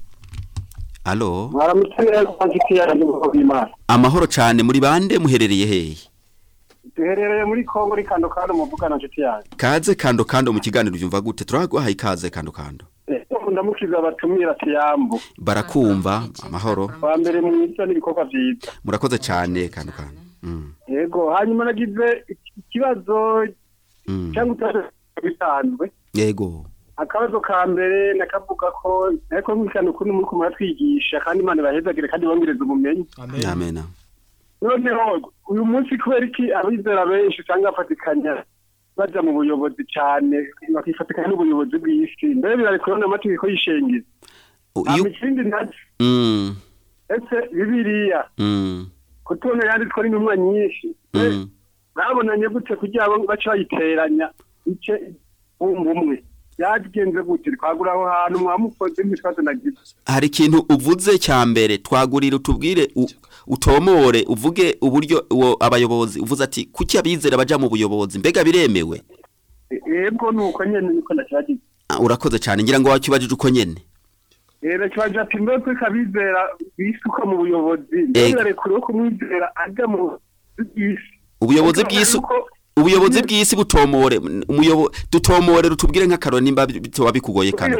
alo mwaramutse neza nshuti yanjye mu bw'imana amahoro cyane muri bande muherereye hehe duherereye muri kongo uri kando kando muvugana nshuti yanjye kaze kando kando mu kiganiro byumva gute turaguhaye ikaze kando kando Eh, ndamukiza abatumira tiyambu barakumva amahoro wa mbere mwiza n'ibikorwa byiza murakoze cyane kando kando Mm, yego hanyuma nagize iki- ikibazo mm. cyangwa utaje bisanzwe yego akabazo ka mbere nakavuga ko ariko nk'ikano ukuntu muri kumara twigisha kandi imana ibahezagire kandi bongereza ubumenyi amen amena noneho uyu munsi kubera iki abizera benshi usanga bafatikanya baja mu buyobozi cyane bakifatikanya n'ubuyobozi bw'isi mbere birarekura n'amategeko y'ishengero O, hama iyo ikindi nacyo Mm, ese bibiliya mm, kutubona yanditswe n'intumwa nyinshi mm. babonanye gute kugira ngo bace bayiteranya ice bumva umwe byagenze gute twagura aho hantu mwamukoze n'ikibazo nagize hari ikintu uvuze cya mbere twagurira utubwire u- utomore uvuge uburyo uwo abayobozi uvuze ati kuki abizera baja mu buyobozi mbega biremewe yebwo nuko nyene niko ndakibagize Ah, urakoze cyane ngira ngo wakibajije uko nyene rero kibaje ati mbe ko kabizera bisuka mu buyobozi Ego. mbere barekure ko kumwizera ajya mu bw'isi ubuyobozi Ariko bw'isi ariko- ubuyobozi bw'isi butomore umuyobo dutomore rutubwire nk'akaroro nimba bitoba bikugoye kandi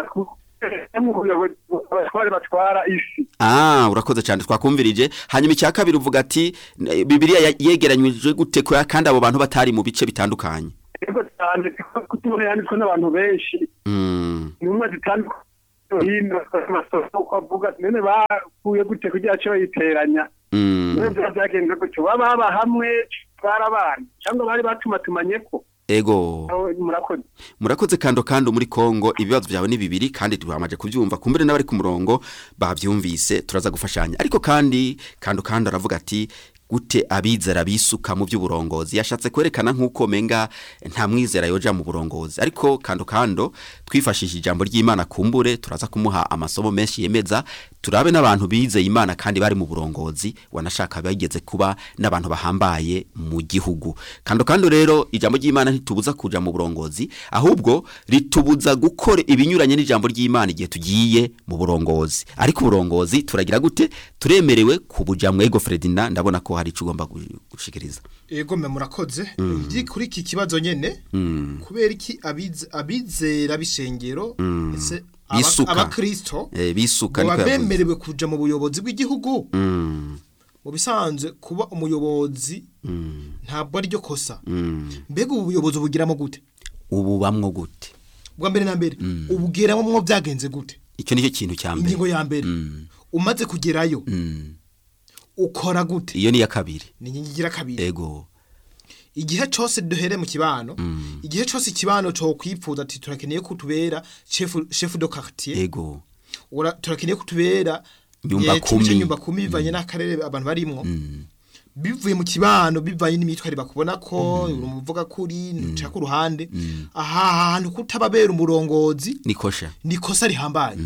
mu buyobozi abatware batwara isi Ah, urakoze cyane twakumvirije. Hanyuma icya kabiri uvuga ati eh, Bibiliya ya- yegeranyije gute ko kandi abo bantu batari mu bice bitandukanye. yego cyane kutubona yanditswe n'abantu benshi Mm. intumwa zitandukanye hino amasoko uko avuga ati none bakuye gute kugira cyo bayiteranya Mm. none byaba byagenze gutyo baba baba hamwe barabana cyangwa bari batumatumanye ko Ego. Aho murakoze Murakoze kando kando muri Kongo ibibazo byawe ni bibiri kandi twamaje kubyumva kumbere n'abari ku murongo bavyumvise turaza gufashanya. Ariko kandi kando kando aravuga ati gute abizera bisuka mu by'uburongozi yashatse kwerekana nk'uko menga nta mwizera yoja mu burongozi ariko kando kando twifashishije ijambo ry'Imana kumbure turaza kumuha amasomo menshi yemeza turabe n'abantu bizeye Imana kandi bari mu burongozi wanashaka bageze kuba n'abantu bahambaye mu gihugu kando kando rero ijambo ry'Imana ntitubuza kuja mu burongozi ahubwo ritubuza gukora ibinyuranye n'ijambo ry'Imana igihe tugiye mu burongozi ariko uburongozi turagira gute turemerewe kubuja mwego Fredina ndabona ko hari ico ugomba gu- gushikiriza ego me murakoze ndi kuri iki kibazo nyene kubera iki abize- abizera b'ishengero ese aba- Bisuka. abakristo eh, bisuka baba niko yavuze bemerewe kuja mu buyobozi bw'igihugu Mm, mu bisanzwe kuba umuyobozi ntabwo ari ryo kosa mm. mbega ubu buyobozi ubugiramo gute ubu bamwo gute bwa mbere na mbere ubugiramo mwo byagenze gute icyo nicyo kintu cya mbere ingingo ya mbere Mm, umaze kugerayo mm. ukora gute iyo ni iya kabiri ni inkingi igira kabiri ego igihe cyose duhere mu kibano igihe cyose ikibano cyo kwipfuza ati turakeneye ko tubera chef chef de quartier ego ura turakeneye ko tubera Nyumba eh, cumi kumi. nyumba kumi bivanye n'akarere abantu barimwo bivuye mu kibano bivanye n'imyitwarire bakubona ko uri umuvuga kuri nca ku ruhande aha hantu kutababera umurongozi nikosha nikosa rihambaye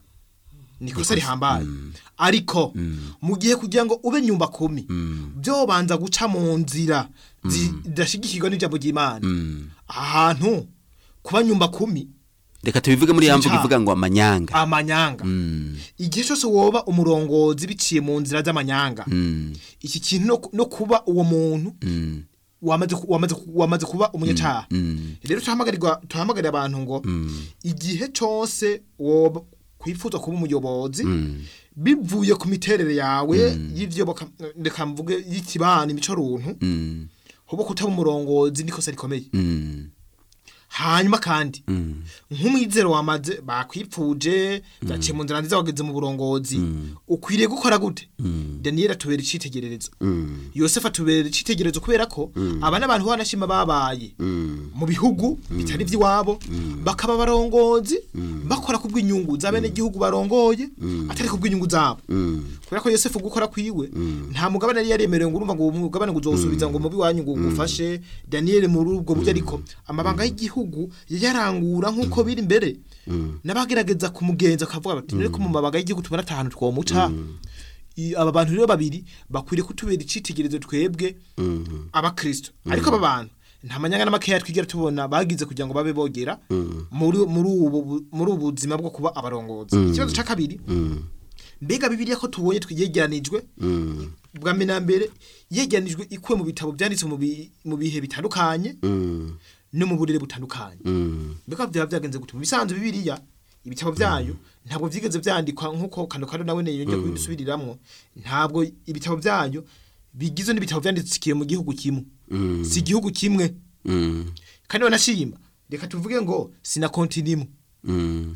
nikosa rihambaye ariko mu gihe kugira ngo ube nyumba kumi byobanza guca mu nzira zidashigikirwa n'ijambo ry'Imana ahantu kuba nyumba kumi reka tubivuge muri ya mvugo Icyaha. ivuga ngo amanyanga amanyanga Mm, igihe cyose woba umurongozi biciye mu nzira z'amanyanga mm, iki kintu no, no kuba uwo muntu mm, wamaze ku- wamaze ku- wamaze kuba umunyacaha mm, rero tuhamagarira tuhamagarira abantu ngo igihe cyose woba kwifuza kuba umuyobozi bivuye ku miterere yawe y'ivyo baka- reka mvuge y'ikibana imico runtu mm, hoba kutaba umurongozi nikosa rikomeye mm, hanyuma kandi mm, nk'umwizero wamaze bakwipfuje byaciye mu nzira nziza wageze mu burongozi ukwiriye gukora gute daniyeli atubera icitegererezo mm, yosefu atubera icitegererezo kubera ko aba n'abantu banashima babaye mm, mu bihugu bitari iby'iwabo bakaba barongozi bakora ku bw'inyungu za bene gihugu barongoye atari ku bw'inyungu zabo mm, kubera ko yosefu gukora kwiwe nta mugabane yari yaremerewe ngo urumva ngo uwo mugabane ngo uzawusubiza ngo mubi wanyu ngo ugufashe daniyeli muri ubwo buryo ariko amabanga y'igihugu yarangura nk'uko biri imbere n'abagerageza kumugenza akavuga bati rero ko mu mabanga y'igihugu tubona atanu twomuca I- aba bantu rero babiri bakwiriye kutubera icitegererezo twebwe abakristo ariko aba bantu nta manyanga n'amakeya twigera tubona bagize kugira ngo babe bogera muri muri ubu bu- muri ubu buzima bwo kuba abarongozi ikibazo cya kabiri mbega bibiliya ko tubonye twiyegeranijwe bwa mbere na mbere yegeranijwe ikuwe mu bitabo byanditse mu bi- mu bihe bitandukanye mm, no mu burere butandukanye mm, mbega byaba byagenze gute mu bisanzwe bibiliya ibitabo byayo ntabwo byigeze byandikwa nk'uko kano kano nawe yongeye kubisubiriramwo ntabwo ibitabo byayo bigizwe n'ibitabo byandikiye mu gihugu kimwe mm, si igihugu kimwe mm, kandi banashima reka tuvuge ngo sina konti nimwe mm,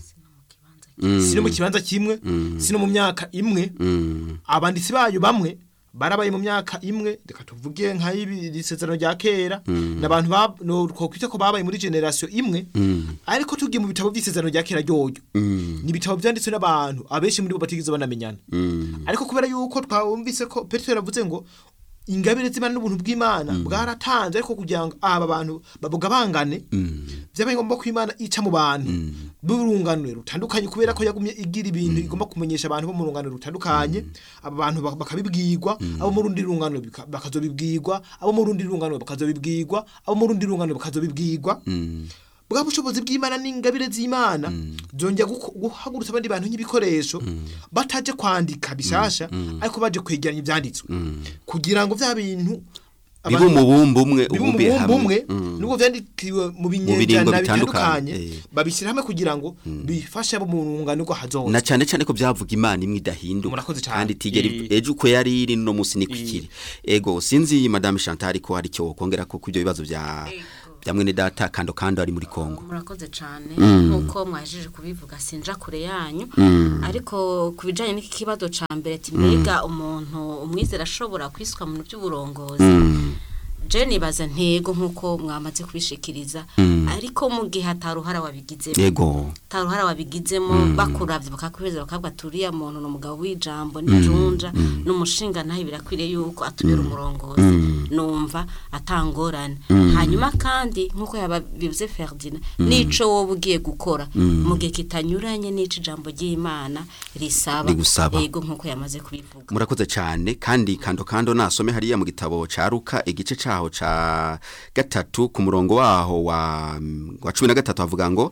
si no mu kibanza kimwe si no mu myaka imwe mm, abanditsi bayo bamwe barabaye mu myaka imwe reka tuvuge nk'ay'iri sezerano rya kera n'abantu ba no twokwita ko babaye muri generation imwe ariko tugiye mu bitabo by'isezerano rya kera ryoryo mm, ni ibitabo byanditswe n'abantu abenshi muri bo batigeze banamenyana mm, ariko kubera yuko twumvise ko petero yavuze ngo ingabire z'imana n'ubuntu bw'imana bwaratanze ariko kugira ngo aba bantu babugabangane byabaye ngombwa ko imana ica mu bantu b'urunganwe rutandukanye kubera ko yagumye igira ibintu igomba kumenyesha abantu bo mu runganwe rutandukanye aba bantu bak- bakabibwirwa abo mu rundi runganwe bika- bakazobibwirwa abo mu rundi runganwe bakazobibwirwa abo mu rundi runganwe bakazobibwirwa bwa bushobozi bw'imana n'ingabire z'imana zongera guko- guhagurutsa abandi bantu nk'ibikoresho bataje kwandika bishasha ariko baje kwegeranya ibyanditswe kugira ngo bya bintu biba abantu- umubumbe umwe biba ubumbiye umubumbe umwe hamwe nubwo vyandikiwe mu biringo binyejana bitandukanye, bitandukanye eh. babishyira hamwe kugira ngo bifashe abo mu rungano rwo hazoza na cyane cyane ko byavuga imana imwe idahinduka Murakoze cyane. kandi itigera Eh. ejo uko yari iri no munsi niko ikiri ego sinzi madame Chantal ko hari cyo kongera ko kubyo bibazo bya bya mwene data kando kando ari muri Kongo murakoze cyane nk'uko mwajije kubivuga sinja kure yanyu ariko ku bijyanye n'iki kibazo cya mbere ati mbega umuntu umwizera ashobora kwiswa mu bintu by'uburongozi je nibaza ntego nk'uko mwamaze kubishikiriza ariko mu gihe ataruhara wabigizemo ego taruhara wabigizemo bakuravye bakakwizera bakavuga turiya muntu ni umugabo w'ijambo n'ijunja n'umushinga nawe birakwiriye yuko atubera umurongozi numva atangorane hanyuma kandi nk'uko yababivuze Ferdinand nico wowe ugiye gukora mu gihe kitanyuranye n'ico ijambo ry'Imana risaba Rigusaba. yego nk'uko yamaze kubivuga murakoze cyane kandi kando kando nasome hariya mu gitabo ca Luka igice caho ca gatatu ku murongo waho wa wa 13 havuga ngo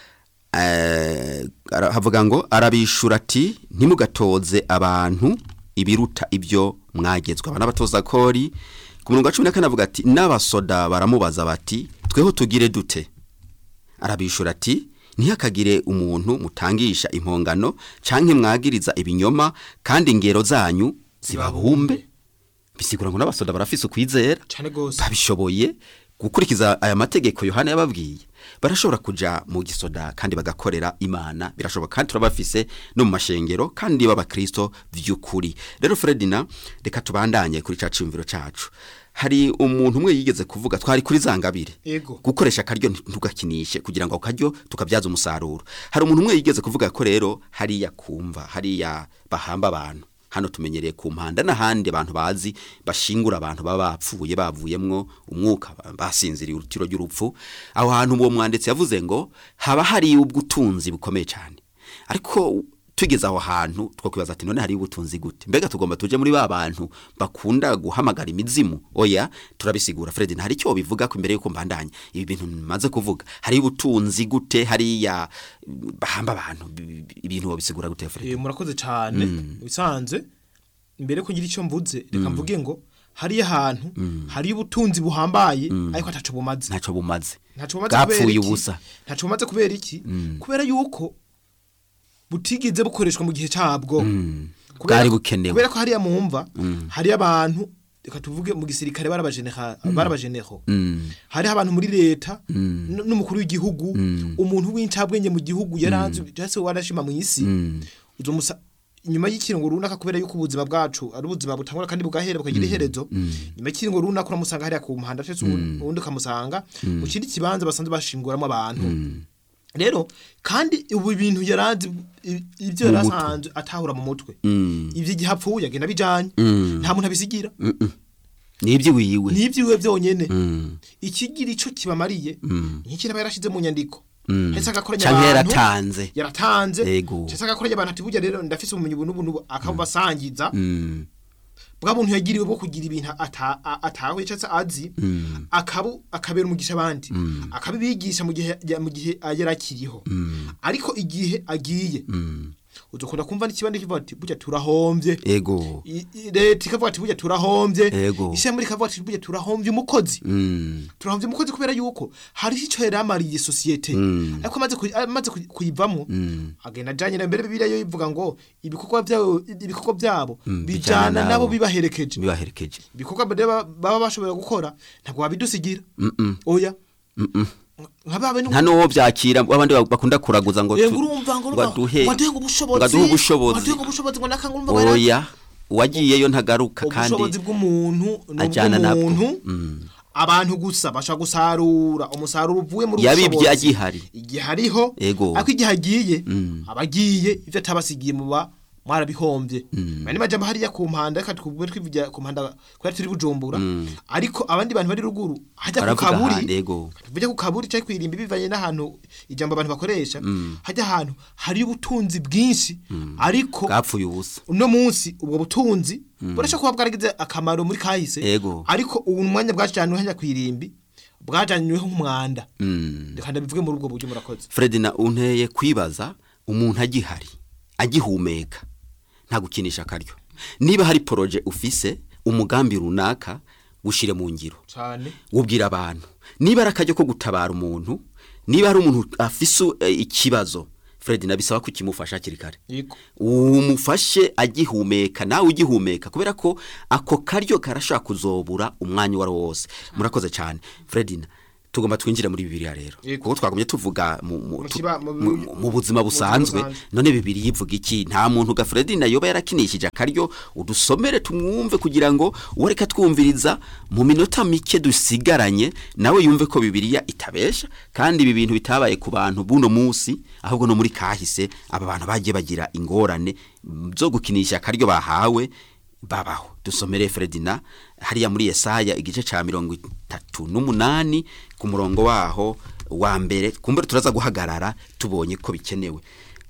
eh ara- havuga ngo arabishura ati ntimugatoze abantu ibiruta ibyo mwagezwe abana batoza kori ku murongo wa 14 avuga ati n'abasoda baramubaza bati tweho tugire dute arabishura ati ntihakagire umuntu mutangisha impongano canke mwagiriza ibinyoma kandi ingero zanyu zibabumbe bisigura ngo n'abasoda barafise ukwizera cyane gose babishoboye gukurikiza aya mategeko Yohana yababwiye barashobora kuja mu gisoda kandi bagakorera imana birashoboka kandi turabafise no mu mashengero kandi b'abakristo vy'ukuri rero Fredina reka tubandanye kuri ca cimviro cacu hari umuntu umwe yigeze kuvuga twari kuri zangabire Ego. gukoresha akaryo ntugakinishe kugira ngo ako karyo tukabyaza umusaruro hari umuntu umwe yigeze kuvuga ko rero hariya kumva hariya bahamba abantu hano tumenyereye ku mpanda n'ahandi abantu bazi bashingura abantu baba bapfuye bavuyemwo umwuka ba- basinziriye urutiro ry'urupfu aho hantu uwo mwanditsi yavuze ngo haba hari ubw'utunzi bukomeye cyane ariko tugeze aho hantu twakwibaza ati none hari ubutunzi gute mbega tugomba tuje muri ba bantu bakunda guhamagara imizimu oya turabisigura Fred hari icyo bivuga ko imbere yuko mbandanya ibi bintu maze kuvuga hari ubutunzi gute hariya bahamba abantu bi- bi- ibintu babisigura gute Fred Eh, murakoze cyane bisanze mbere kugira icyo mvuze reka mvuge ngo hariya hantu hari ubutunzi buhambaye ariko ataco bumaze ntacyo bumaze ntaco bumaze kubera bwapfuye iki? ubusa ntaco bumaze kubera iki kubera yuko butigeze bukoreshwa mu gihe cyabwo Kubera Bwari ko- bukenewe. kubera ko hariya mumva hari abantu reka tuvuge mu gisirikare barabajenera barabajeneho hari abantu muri leta n- n'umukuru w'igihugu umuntu w'incabwenge mu gihugu yaranze cyase warashima mu isi uzomusa nyuma y'ikiringo runaka kubera yuko ubuzima bwacu ari ubuzima butangura kandi bugahera bukagira iherezo nyuma y'ikiringo runaka uramusanga hariya ku muhanda cyose ubundi ukamusanga mu kindi kibanza basanzwe bashinguramo abantu rero kandi ubu bintu yaranze i- ibyo Mu mutwe. yarasanzwe atahura mu mutwe ibyo igihe apfuye agenda bijanye nta muntu abisigira ni iby'iwiwe n'ibyiwe byonyene ikigira ico kibamariye nk'iki aba yarashize mu nyandiko Hahise agakoranya canke abantu, yaratanze yaratanze Ego. hahise agakoranya abantu ati burya rero ndafise ubumenyi ubu n'ubu n'ubu akabasangiza Mm. bwa muntu yagiriwe bwo kugira ibintu ata- a- atahuye cyangwa se azi akabu akabera umugisha abandi akabibigisha mu gihe ya- mu gihe yarakiriho ariko igihe agiye udukunda kumva n'ikibandi kivuga ati burya turahombye ego I- i- leta ikavuga ati burya turahombye Ego. ishami rikavuga ati burya turahombye umukozi Mm. turahombye umukozi kubera yuko hari icyo yari amariye sosiyete ariko amaze kuyi- amaze kuyi- kuyivamo agenda ajanye na mbere bibiliya yo ivuga ngo ibikorwa byabo ibikorwa byabo bijana bijana nabo. nabo bibaherekeje bibaherekeje ibikorwa baba baba bashobora gukora ntabwo wabidusigira oya nka babe nta n'uwo byakira abandi bakunda kuraguza ngo yego tu- urumva ngo ngo aduhe ngo aduhe ngo ubushobozi ngo aduhe ubushobozi ngo aduhe ngo ubushobozi ngo nakanga urumva ngo oya uwagiyeyo ntagaruka kandi ubushobozi bw'umuntu ni ajyana nabwo. ubw'umuntu abantu gusa bashaka gusarura umusaruro uvuye muri Yabibye ubushobozi. agihari. igihe hariho Ego. ariko igihe agiye aba agiye ibyo atabasigiye mu ba mwarabihombye mani majambo hariya ku mpanda reka twubwe twivugira ku mpanda kubera turi bujumbura ariko abandi bantu bari ruguru hajya ku baravuga kaburi ahandi ego tujya ku kaburi cyangwa kwirimba bivanye n'ahantu ijambo abantu bakoresha hajya ahantu hari ubutunzi bwinshi ariko bwapfuye ubusa uno munsi ubwo butunzi burashobora kuba bwaragize akamaro muri kahise Ego. ariko ubu mwanya bwajyanywe hajya ku irimbi bwajyanyweho nk'umwanda Mm. reka ndabivuge muri ubwo buryo murakoze Fred na unteye kwibaza umuntu agihari agihumeka nta gukinisha akaryo niba hari poroje ufise umugambi runaka gushire mu ngiro cyane wubwira abantu niba ari akajyo ko gutabara umuntu niba hari umuntu afise eh, ikibazo Fred nabisaba ko ukimufasha hakiri kare yego umufashe agihumeka nawe ugihumeka kubera ko ako karyo karashaka kuzobura umwanya uwo ari wo wose murakoze cyane Fredina tugomba twinjire muri bibiliya rero Yego. kuko twagumye tuvuga mu, mu, Mu tu- kiba- mu- mu, mu, mu buzima busanzwe busanzwe. none bibiri yivuga iki nta muntu ga Fredina yoba yarakinishije akaryo udusomere tumwumve kugira ngo uwareka twumviriza mu minota mike dusigaranye nawe yumve ko bibiliya itabesha kandi ibi bintu bitabaye ku bantu buno munsi ahubwo no muri kahise aba bantu bagiye bagira ingorane mm, zo gukinisha akaryo bahawe babaho dusomere Fredina hariya muri Yesaya igice ca mirongo itatu n'umunani ku murongo waho wa mbere kumbere turaza guhagarara tubonye ko bikenewe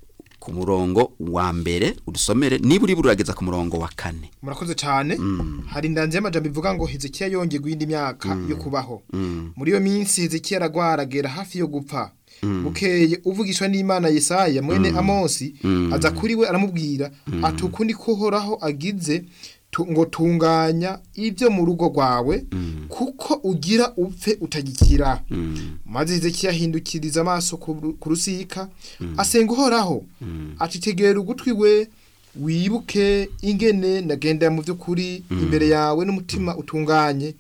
ku murongo wa mbere udusomere niba uri burageza ku murongo wa kane murakoze cyane hari indanzi y'amajambo ivuga ngo hezekiya yongeye guhinda imyaka yo kubaho muri iyo minsi hezekiya aragwaragera hafi yo gupfa bukeye uvugishwa n'imana yesaya mwene amosi aza kuri we aramubwira ati ukundi ko uhoraho agize tu- ngo tunganya ibyo mu rugo rwawe kuko ugira upfe utagikira maze hezekiya ahindukiriza amaso ku ru- ku rusika asenga uhoraho ati tegera ugutwi we wibuke ingene nagendera mu by'ukuri imbere yawe n'umutima utunganye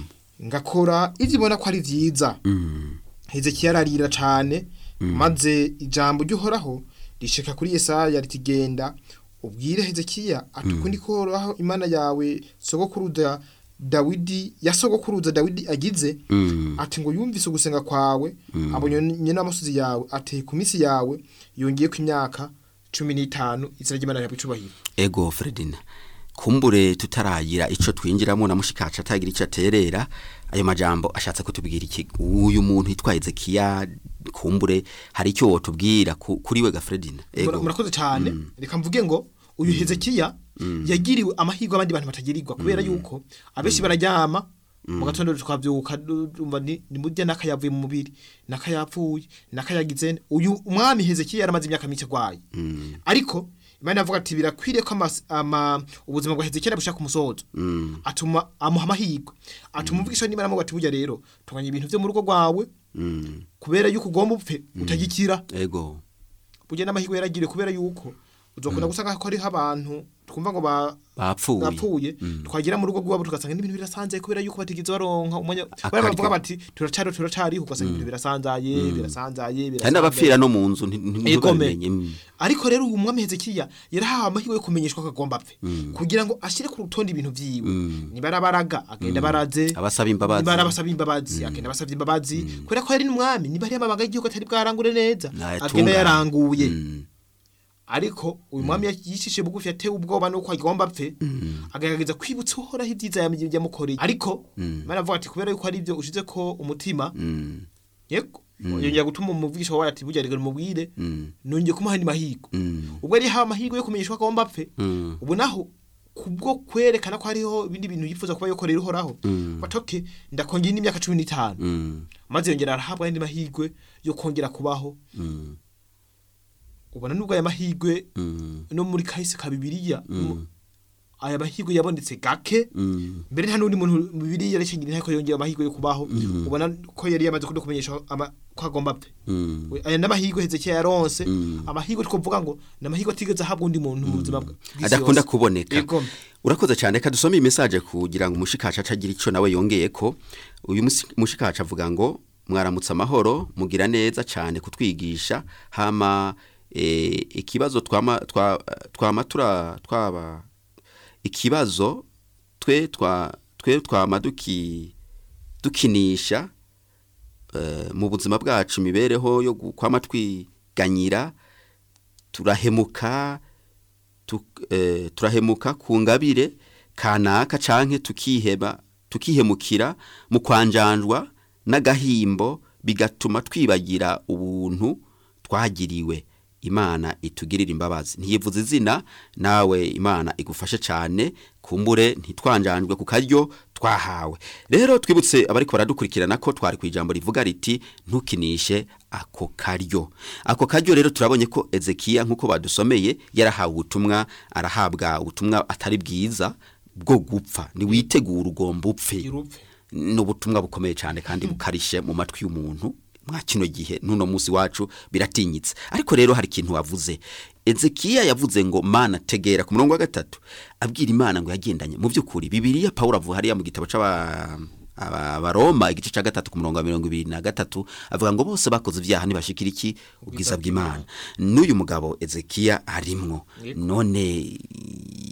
ngakora ibyo ubona ko ari byiza hezekiya ararira cyane maze ijambo ry'uhoraho rishika kuri yesaya ritigenda ubwire hezekiya ati ukundi koraho imana yawe sogokuruza dawidi ya sogokuruza dawidi agize ati ngo yumvise ugusenga kwawe abonye n'amusozi yawe ateye ku minsi yawe yongeye ku imyaka cumi n'itanu izina ry'imana yawe icubahiro ego Fredina kumbure tutaragira ico twinjiramo na mushikaca atagira ico aterera ayo majambo ashatse kutubwira iki uyu muntu yitwaye Zekiya kumbure hari icyo wotubwira ku- kuri we ga Fredina Mura- murakoze cyane reka mvuge ngo uyu hezekiya yagiriwe amahirwe abandi bantu batagirirwa kubera yuko abenshi bararyama mu gatondo twabyuka dumva ni ni murya n'akayavuye mu mubiri n'akayapfuye n'akayagize nde. uyu umwami hezekiya yaramaze imyaka mike arwaye ariko imana yavuga ati birakwiriye ko amas- ama- ubuzima bwa hezekiya bushaka umusozo atuma amuha amahirwe atuma umvugisha n'imana amuvuga ati burya rero tunganya ibintu byo mu rugo rwawe Mm, kubera yuko ugomba upfe utagikira ego burya n'amahirwe yaragiriye kubera yuko uzokunda gusanga ko hariho abantu twumva ngo ba bapfuye bapfuye twagira mu rugo rwabo tugasanga n'ibintu birasanzaye kubera yuko batigeze baronka umwanya Akaryo. bari bavuga bati turacari turacariho ugasanga ibintu birasanzaye birasanzaye hari birasanzaye n'abapfira no mu nzu nti- nti- Igome. ntibabimenye Mm. ariko rero uyu mwami hezekiya yarahawe amahirwe yo kumenyeshwa ko agomba apfe kugira ngo ashyire ku rutonde ibintu vyiwe niba arabaraga agenda baraze abasaba imbabazi niba arabasaba imbabazi agenda abasabye imbabazi kubera ko yari n'umwami niba ari amabanga y'igihugu atari bwarangure neza Nayatunganye. agenda yaranguye Mm. ariko uyu mwami yishishe bugufi yatewe ubwoba nuko agomba apfe agaragaza kwibutsa uhoraho ibyiza yam- yamukoreye ariko imana avuga ati kubera yuko ari ibyo ushize ko umutima Mm. yego yongera gutuma umuvugisha wawe ati burya reka mubwire Mm. nongeye kumuha andi mahirwe Mm. ubwo yari yahawe amahirwe yo kumenyeshwa ko agomba apfe Mm. ubu naho kubwo kwerekana ko hariho ibindi bintu yifuza kuba yokorera uhoraho batoke ndakongera indi myaka cumi n'itanu Mm. maze yongera arahabwa andi mahirwe yo kongera kubaho Mm. ubona nubwo aya mahirwe Mm. no muri kahise ka bibiliya aya mahirwe yabonetse gake Mm. mbere nta n'undi muntu mu bibiliya yarekengira inteko yongera amahirwe yo kubaho ubona ko yari yamaze kudo kumenyesha ama- ko agomba apfe Mm. We- aya n'amahirwe hezekiya yaronse Mm. amahirwe twovuga ngo ni amahirwe atigeze ahabwa undi muntu mu buzima bwe bw'isi adakunda yose. kuboneka Yego. urakoze cyane reka dusome iyi message kugira ngo umushikaca acagira icyo nawe yongeye ko uyu musi- mushikaca avuga ngo mwaramutse amahoro mugira neza cyane kutwigisha hama eh, ikibazo twama twa- twama tura twaba ikibazo twe twa twe twama duki dukinisha eh, mu buzima bwacu imibereho yo gu- kwama twiganyira turahemuka tuk- eh, turahemuka ku ngabire kanaka canke tukiheba tukihemukira mu kwanjanjwa n'agahimbo bigatuma twibagira ubuntu twagiriwe imana itugirira imbabazi ntiyivuze izina nawe imana igufashe cyane kumbure ntitwanjanjwe ku karyo twahawe rero twibutse abariko baradukurikirana ko twari ku ijambo rivuga riti ntukinishe ako karyo ako karyo rero turabonye ko ezekiya nk'uko badusomeye yarahawe ubutumwa arahabwa ubutumwa atari bwiza bwo gupfa ntiwitegure ugomba upfe irupfe ni ubutumwa bukomeye cyane kandi bukarishe mu matwi y'umuntu mwa kino gihe n'uno munsi wacu biratinyitse ariko rero hari ikintu wavuze ezekiya yavuze ngo mana tegera ku murongo wa gatatu abwira imana ngo yagendanye mu by'ukuri bibiriya pawulo avuga hariya mu gitabo c'aba aba- abaroma igice cya gatatu ku murongo wa mirongo ibiri na gatatu avuga ngo bose bakoze ibyaha ntibashikira iki ubwiza bw'imana n'uyu mugabo ezekiya arimwo none